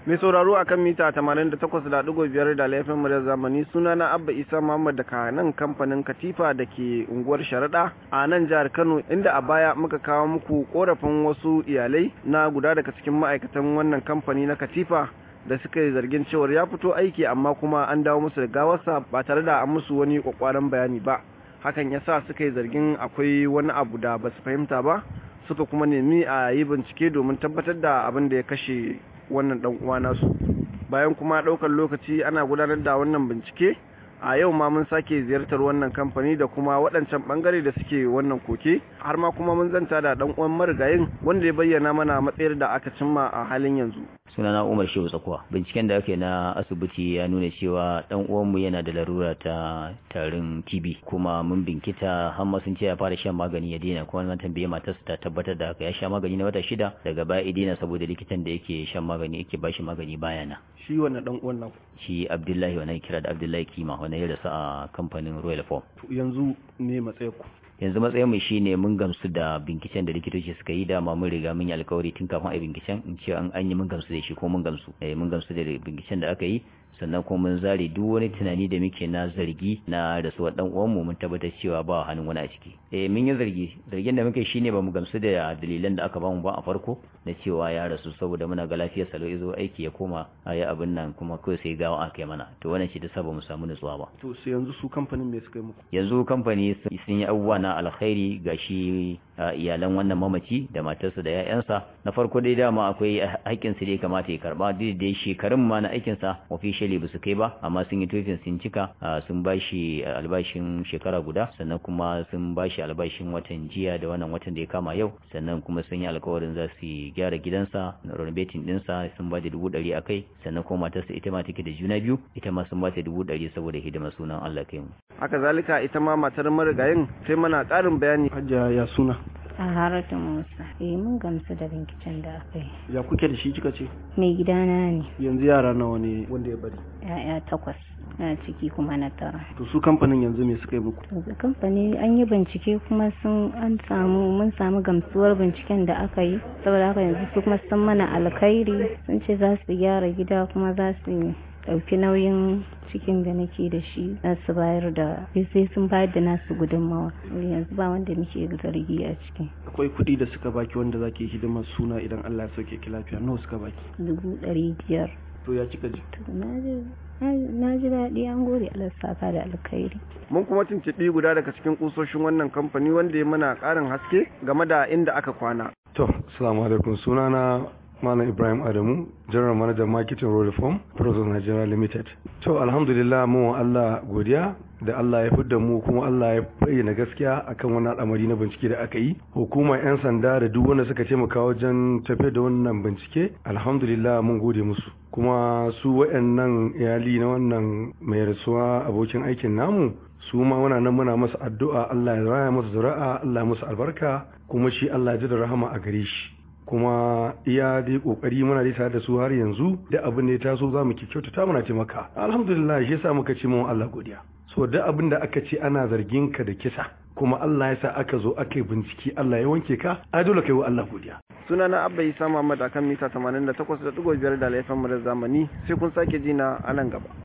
Mai sauraro a kan mita 88.5 da laifin muryar zamani suna na Abba Isa Muhammad da nan kamfanin Katifa da ke unguwar Sharaɗa a nan jihar Kano inda a baya muka kawo muku korafin wasu iyalai na guda daga cikin ma'aikatan wannan kamfani na Katifa da suka yi zargin cewar ya fito aiki amma kuma an dawo musu da gawarsa ba tare da an musu wani kwakwaran bayani ba hakan ya sa suka yi zargin akwai wani abu da ba su fahimta ba suka kuma nemi a yi bincike domin tabbatar da abin da ya kashe wannan dan uwa nasu bayan kuma daukar lokaci ana gudanar da wannan bincike a yau ma mun sake ziyartar wannan kamfani da kuma waɗancan bangare da suke wannan koke har ma kuma mun zanta da dan uwan marigayin wanda ya bayyana mana matsayar da aka cimma a halin yanzu sunana Umar Shehu Tsakuwa binciken da ake na asibiti ya nuna cewa dan uwanmu yana da larura ta tarin TB kuma mun binkita har ma sun ce ya fara shan magani ya daina kuma nan tambaye matarsa ta tabbatar da haka ya sha magani na wata shida daga baya ya daina saboda likitan da yake shan magani yake bashi magani baya na shi wannan dan uwan nan shi Abdullahi wannan kira da Abdullahi Kima wannan ya rasu a kamfanin Royal Form yanzu me matsayar ku yanzu matsayin mu shine mun gamsu da binciken da likitoci suka yi dama mun riga mun yi alkawari tun kafin a yi binciken in ce an yi mun gamsu da shi ko mun gamsu eh mun gamsu da binciken da aka yi sannan kuma mun zare duk wani tunani da muke na zargi na rasuwar dan uwan mu mun tabbatar cewa ba hannun wani a ciki eh mun yi zargi zargin da muke shine ba mu gamsu da dalilan da aka bamu ba a farko na cewa ya rasu saboda muna ga lafiyar salo yazo aiki ya koma a yi abin nan kuma kawai sai gawa aka yi mana to wannan shi da saba mu samu nutsuwa ba to sai yanzu su kamfanin me suka yi muku yanzu kamfani sun yi abubuwa na alkhairi ga shi iyalan wannan mamaci da matarsa da 'ya'yansa na farko dai dama akwai haƙƙin su da ya kamata ya karba duk da shekarun ma na aikin sa officially ba su kai ba amma sun yi tofin sun cika sun ba shi albashin shekara guda sannan kuma sun ba shi albashin watan jiya da wannan watan da ya kama yau sannan kuma sun yi alkawarin za su gyara gidansa renovating dinsa sun ba da dubu ɗari a kai sannan kuma matarsa ita ma take da juna biyu ita ma sun ba ta dubu ɗari saboda hidimar sunan Allah kai mu haka zalika ita ma matar marigayin sai mana ƙarin bayani hajja ya suna a haratun musa eh mun gamsu da binciken da aka yi ya kuke da shi kika ce mai gidana ne yanzu yara nawa ne wanda ya bari ya'ya takwas na ciki kuma na tara to su kamfanin yanzu me suka yi muku yanzu kamfani an yi bincike kuma sun an samu mun samu gamsuwar binciken da aka yi saboda haka yanzu su kuma sun mana alkhairi sun ce za su gyara gida kuma za su ɗauki nauyin cikin da nake da shi za su bayar da sai sun bayar da nasu gudunmawa yanzu ba wanda muke zargi a ciki akwai kuɗi da suka baki wanda zaki hidimar suna idan Allah ya sauke ki lafiya nawa suka baki dubu ɗari biyar to ya kika ji na ji daɗi an gode Allah saka da alkhairi mun kuma tuntuɓi guda daga cikin kusoshin wannan kamfani wanda ya mana ƙarin haske game da inda aka kwana to assalamu alaikum sunana Malam Ibrahim Adamu, General Manager Marketing Road Reform, Process Nigeria Limited. To, alhamdulillah mu Allah godiya da Allah ya fidda mu kuma Allah ya bayyana gaskiya akan wannan al'amari na bincike da aka yi. Hukumar 'yan sanda da duk wanda suka taimaka wajen tafiyar da wannan bincike, alhamdulillah mun gode musu. Kuma su waɗannan iyali na wannan mai rasuwa abokin aikin namu, su ma muna nan muna masa addu'a Allah ya raya masa zuri'a, Allah ya masa albarka, kuma shi Allah ya ji da rahama a gare shi. kuma iya dai kokari muna dai tare da su har yanzu da abin da ya taso za mu kyautata muna taimaka alhamdulillah shi yasa muka ce mu Allah godiya so da abin da aka ce ana zargin ka da kisa kuma Allah ya sa aka zo aka yi bincike Allah ya wanke ka ai dole kai wa Allah godiya sunana Abba Isa Muhammad akan mita 88.5 da laifin mu da zamani sai kun sake ji na anan gaba